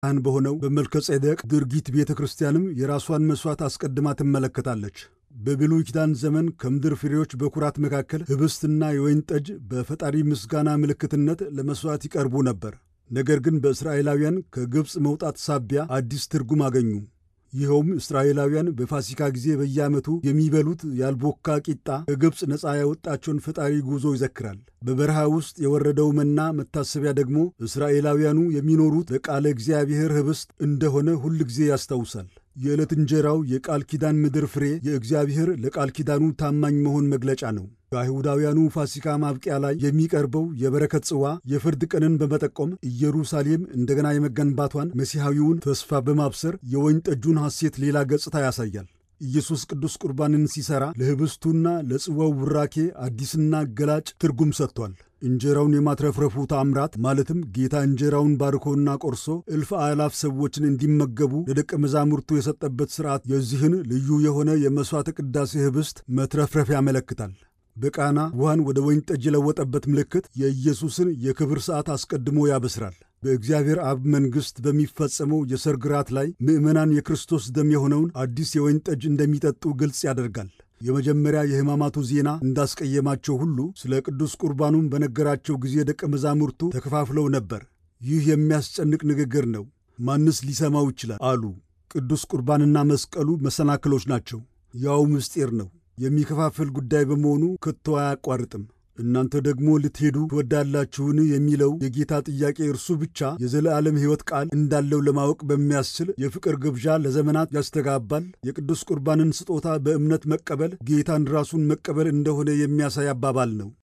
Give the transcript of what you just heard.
ካህን በሆነው በመልከ ጼዴቅ ድርጊት ቤተ ክርስቲያንም የራሷን መሥዋዕት አስቀድማ ትመለከታለች። በብሉይ ኪዳን ዘመን ከምድር ፍሬዎች በኩራት መካከል ኅብስትና የወይን ጠጅ በፈጣሪ ምስጋና ምልክትነት ለመሥዋዕት ይቀርቡ ነበር። ነገር ግን በእስራኤላውያን ከግብፅ መውጣት ሳቢያ አዲስ ትርጉም አገኙ። ይኸውም እስራኤላውያን በፋሲካ ጊዜ በየዓመቱ የሚበሉት ያልቦካ ቂጣ ከግብፅ ነፃ ያወጣቸውን ፈጣሪ ጉዞ ይዘክራል። በበረሃ ውስጥ የወረደው መና መታሰቢያ ደግሞ እስራኤላውያኑ የሚኖሩት በቃለ እግዚአብሔር ኅብስት እንደሆነ ሁል ጊዜ ያስታውሳል። የዕለት እንጀራው የቃል ኪዳን ምድር ፍሬ የእግዚአብሔር ለቃል ኪዳኑ ታማኝ መሆን መግለጫ ነው። በአይሁዳውያኑ ፋሲካ ማብቂያ ላይ የሚቀርበው የበረከት ጽዋ የፍርድ ቀንን በመጠቆም ኢየሩሳሌም እንደገና የመገንባቷን መሲሐዊውን ተስፋ በማብሰር የወይን ጠጁን ሐሴት ሌላ ገጽታ ያሳያል። ኢየሱስ ቅዱስ ቁርባንን ሲሠራ ለኅብስቱና ለጽዋው ቡራኬ አዲስና ገላጭ ትርጉም ሰጥቷል። እንጀራውን የማትረፍረፉ ታምራት ማለትም ጌታ እንጀራውን ባርኮና ቆርሶ እልፍ አእላፍ ሰዎችን እንዲመገቡ ለደቀ መዛሙርቱ የሰጠበት ሥርዓት የዚህን ልዩ የሆነ የመሥዋዕተ ቅዳሴ ኅብስት መትረፍረፍ ያመለክታል። በቃና ውሃን ወደ ወይን ጠጅ የለወጠበት ምልክት የኢየሱስን የክብር ሰዓት አስቀድሞ ያበስራል። በእግዚአብሔር አብ መንግሥት በሚፈጸመው የሰርግ ራት ላይ ምዕመናን የክርስቶስ ደም የሆነውን አዲስ የወይን ጠጅ እንደሚጠጡ ግልጽ ያደርጋል። የመጀመሪያ የሕማማቱ ዜና እንዳስቀየማቸው ሁሉ ስለ ቅዱስ ቁርባኑም በነገራቸው ጊዜ ደቀ መዛሙርቱ ተከፋፍለው ነበር። ይህ የሚያስጨንቅ ንግግር ነው፣ ማንስ ሊሰማው ይችላል አሉ። ቅዱስ ቁርባንና መስቀሉ መሰናክሎች ናቸው። ያው ምስጢር ነው የሚከፋፍል ጉዳይ በመሆኑ ከቶ አያቋርጥም። እናንተ ደግሞ ልትሄዱ ትወዳላችሁን የሚለው የጌታ ጥያቄ እርሱ ብቻ የዘለዓለም ሕይወት ቃል እንዳለው ለማወቅ በሚያስችል የፍቅር ግብዣ ለዘመናት ያስተጋባል። የቅዱስ ቁርባንን ስጦታ በእምነት መቀበል ጌታን ራሱን መቀበል እንደሆነ የሚያሳይ አባባል ነው።